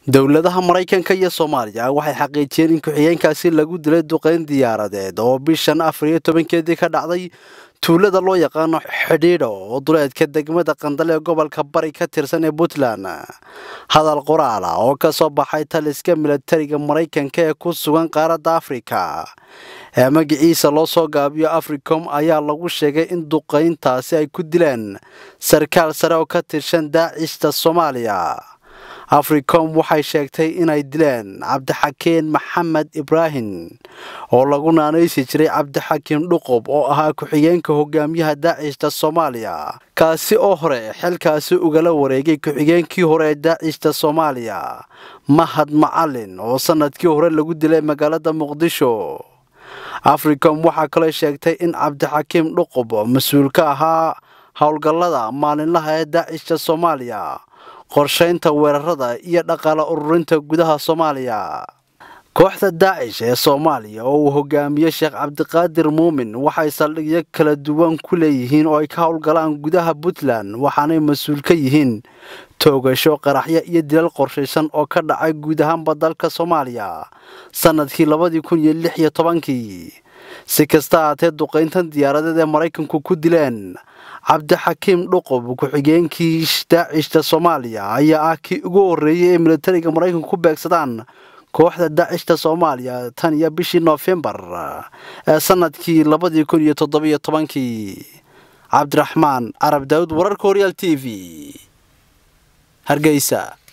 dowladaha maraykanka iyo soomaaliya waxay xaqiijiyeen in ku-xigeenkaasi lagu dilay duqeyn diyaaradeed oo bishan afar iyo tobankeedii ka dhacday tuulada loo yaqaano xidhiidho oo duleedka degmada qandal ee gobolka bari ka tirsan ee puntland hadal qoraal ah oo ka soo baxay taliska milatariga maraykanka ee ku sugan qaaradda afrika ee magaciisa loo soo gaabiyo africom ayaa lagu sheegay in duqeyntaasi ay ku dileen sarkaal sare oo ka tirsan daacishta soomaaliya africom waxay sheegtay inay dileen cabdixakiin maxamed ibraahim oo lagu naanaysi jiray cabdixakiin dhuqub oo ahaa ku-xigeenka hogaamiyaha daacishta soomaaliya kaasi oo hore xilkaasi ugala wareegay ku-xigeenkii hore ee daacishta soomaaliya mahad macalin oo sanadkii hore lagu dilay magaalada muqdisho africom waxaa kaloo sheegtay in cabdixakiim dhuqub mas-uul ka ahaa howlgallada maalinlaha ee daacishta soomaaliya qorshaynta weerarada iyo dhaqaale ururinta gudaha soomaaliya kooxda daacish ee soomaaliya oo uu hogaamiye sheekh cabdiqaadir muumin waxay saldhigyo kala duwan ku leeyihiin oo ay ka howlgalaan gudaha puntland waxaanay mas-uul ka yihiin toogasho qaraxyo iyo dilal qorshaysan oo ka dhacay guud ahaanba dalka soomaaliya sanadkii labadii kun iyo lix iyo tobankii si kasta ahaatee duqayntan diyaaradeed ee maraykanku ku dileen cabdixakiim dhuqub ku-xigeenkii daacishta soomaaliya ayaa ah kii ugu horreeyey ee militariga maraykanku ku beegsadaan kooxda daacishta soomaaliya tan iyo bishii noofembar ee sanadkii labadii kun iyo toddobiyo tobankii cabdiraxmaan carab daawud wararka horyaal t v hargeysa